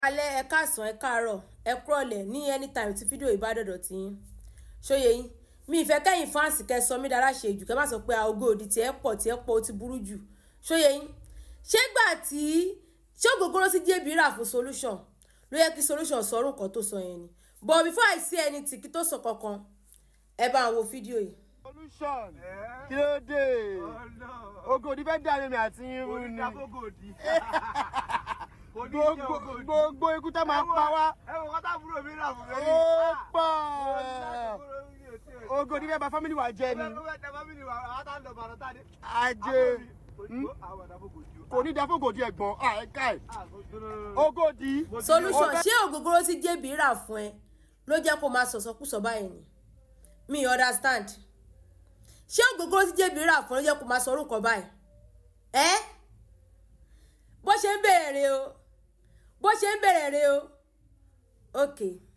alẹ́ ẹ káàsán ẹ káàárọ̀ ẹ kúrọ̀lẹ́ ní anytime tí fídíò yìí bá dọ̀dọ̀ tí yín ṣóye yín mi ìfẹ́ kẹ́yìn fáǹsì kẹ́ sọ mí dára ṣe jù kẹ́ má sọ pé ògo òdì tí ẹ pọ̀ tí ẹ pọ̀ ó ti burú jù ṣóye yín ṣé gbà tí ṣé ògógóró sí jébì rà fún solution ló yẹ kí solution sọ orúkọ tó sọ yẹn ni but before I say anything kí tó sọ kankan ẹ bá wo fídíò yìí. solution kí ló dé ogodi fẹ́ dàrí mi àti irun ni gbogbo gbogbo ikú tá máa pa wá ẹ wọ kọ́tà búrò mi rà fún mi. ó pọ̀ ogodi fẹ́ bà family wa jẹ́ ni ajé kò ní dáfógòdì ẹ̀gbọ́n àìká ẹ̀ ogodi solution ó fẹ́- ṣé ògógóró tí jébì rà fún ẹ ló jẹ́ kó máa sọ̀sọ́kùsọ báyìí ni mi understand ṣé ògógóró tí jébì rà fún ẹ ló jẹ́ kó máa sọ orúkọ báyìí ẹ́ bó ṣe ń bèrè o bó ṣe ń bèrè rè o ok